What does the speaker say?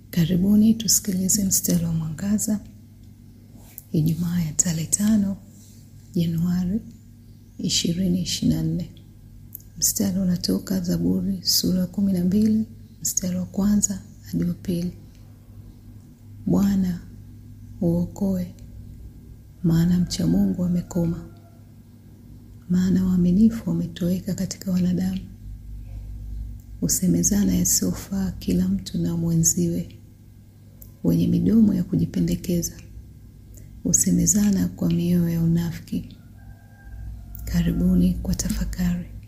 Karibuni tusikilize mstari wa mwangaza Ijumaa ya tarehe tano Januari ishirini ishirini na nne. Mstari unatoka Zaburi sura ya kumi na mbili mstari wa kwanza hadi wa pili. Bwana uokoe, maana mcha Mungu amekoma, maana waaminifu wametoweka katika wanadamu. Husemezana yasiyofaa kila mtu na mwenziwe, wenye midomo ya kujipendekeza husemezana kwa mioyo ya unafiki. Karibuni kwa tafakari.